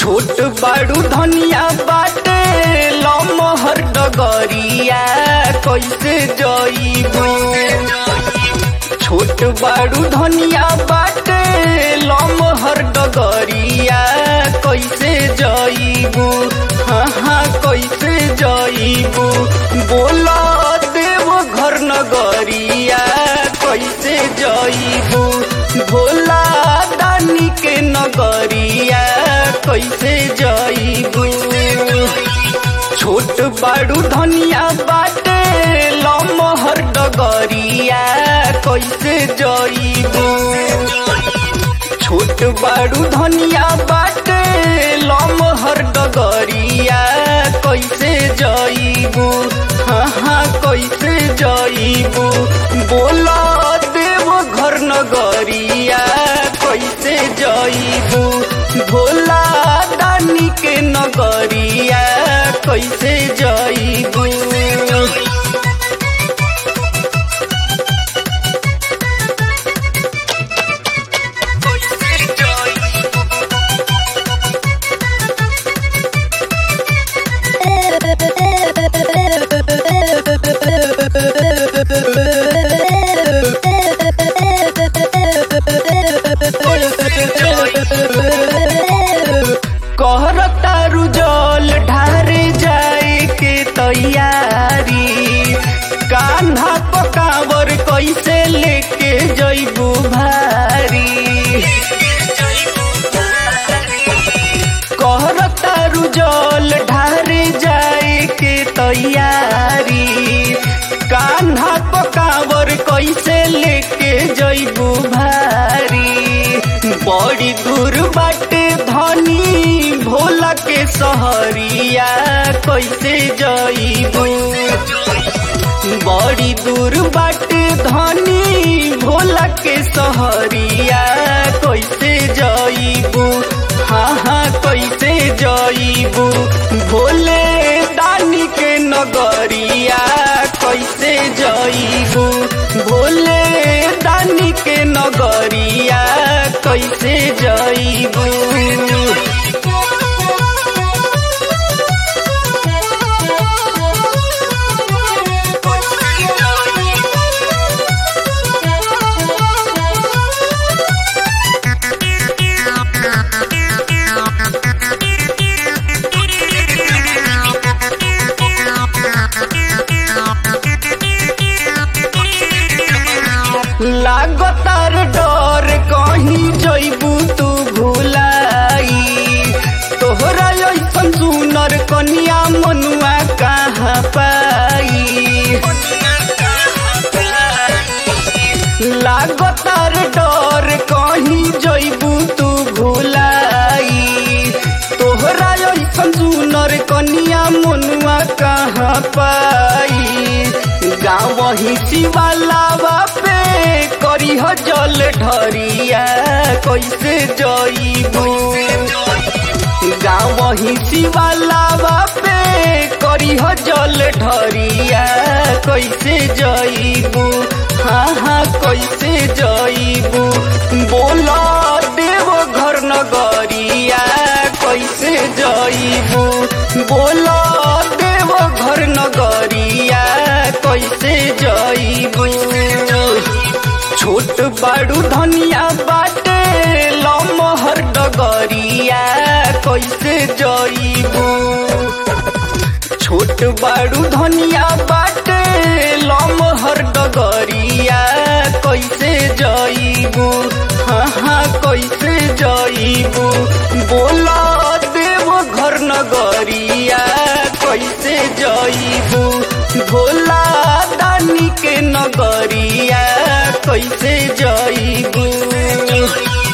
छोट बाड़ू धनिया बाटे लमहर डगरिया कैसे जईबू छोट बाड़ू धनिया बाटे लमहर डगरिया कैसे जईबू हाँ हाँ कैसे जईबू बोला देव घर नगरिया कैसे जईबू भोला दानी के नगरिया कैसे जईबू छोट बाड़ू धनिया बाटे लमहर डगरिया कैसे जईबू छोट बाड़ू धनिया बाटे लमहर डगरिया कैसे जईबू हाँ हाँ कैसे जईबू बोला देव घर नगरिया कैसे जईबू भोला दानी के नगरिया कैसे जईबू कहर तारू जल ढारे जाए के तैयारी कान्हा पकावर कैसे लेके जईबू भारी कहर तारू जल ढारे जाए के तैयारी कान्हा पकावर कैसे लेके जईबू भारी बड़ी दूर बाटे धनी भोला के सहरिया कैसे जईबू बड़ी दूर बाटे धनी भोला के सहरिया कैसे जईबू हाँ हाँ कैसे जईबू भोले दानी के नगरिया कैसे जईबू भोले दानी के नगरिया कैसे जईबू लागतार डर कहीं जईबू तू भुलाई तोहरा ऐसन सुनर कनिया मनुआ कहाँ पाई लागतार डर कहीं जईबू तू भुलाई तोहरा ऐसन सुनर कनिया मनुआ कहाँ पाई गाँव ही शिवालावा पे करी हो जल ढरिया कैसे जईबू गाँव ही शिवालावा पे करी हो जल ढरिया कैसे जईबू हाँ हाँ कैसे जईबू बोला देव घर नगरिया कैसे जईबू बोला देव घर नगरिया कैसे जईबू छोट बाड़ू धनिया बाटे लमहर डगरिया कैसे जईबू छोट बाड़ू धनिया बाटे लमहर डगरिया कैसे जईबू हाँ हाँ कैसे जईबू बोला देव घर नगरिया कैसे जईबू भोला दानी के नगरिया कैसे जईबू